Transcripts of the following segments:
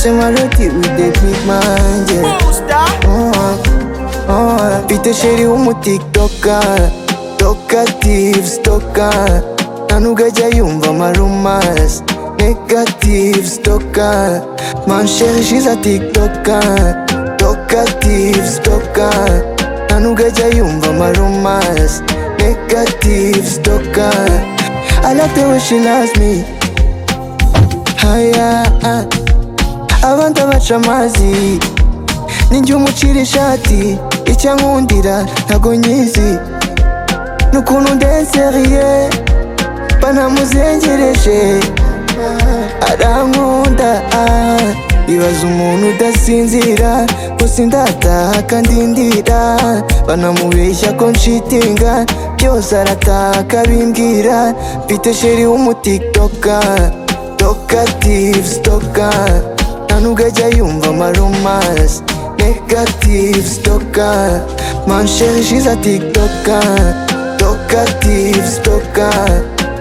it with the click mind, yeah. Uh-huh, uh-huh. Fitte sheri w'umutiktoka toka tips toka ntanugajya yumva amarumasi negatives toka mansherishiza tiktoka toka tips toka ntanugajya yumva amarumasi negatives toka I like the way she loves me Haya ah. Abantu abaca amazi Ninjye umucira ishati Icyo ankundira ntago nyizi Nukuntu ndenseriye Banamuzengereje Arankunda ah. Ibaza umuntu udasinzira Ko sindataha kandi ndira Banamubeshya ko nshitinga Byose arataka bimbwira Mfite sheri w'umutiktoka Toka tips toka ntanubwo ajya yumva amaromasi negatives toka mansherishiza tiktoka toka tips toka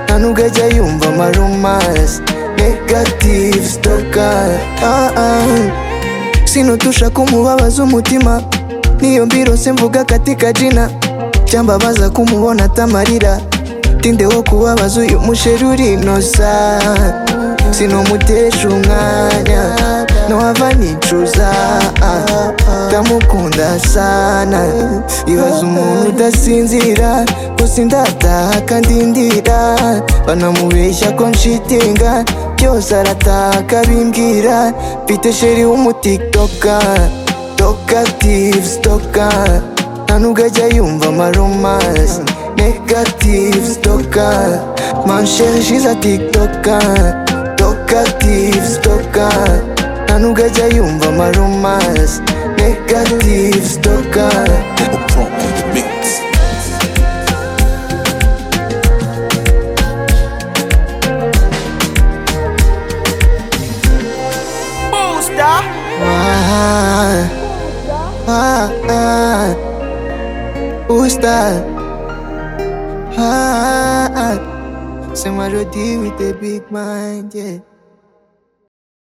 ntanubwo ajya yumva amaromasi negatives toka ah, ah. sinutusha kumubabaza umutima niyo mbirose mvuga katika jina cyambabaza kumubona atamarira tinde wo kubabaza uyu musheri urinosa sinomutesha umwanya nohava nicuza ah. ndamukunda sana ibaza umuntu udasinzira ko sindataha kandi ndira banamubeshya ko nshitinga byose arataka bimbwira mfite sheri w'umutiktoka toka tips toka ntanubwo ajya yumva amaromasi negatives toka mansherishiza tiktoka toka tips toka ntanubwo ajya yumva amaromasi negatives toka Ah, ah, ah. Usta. Ah, ah. Say my with a big mind, yeah.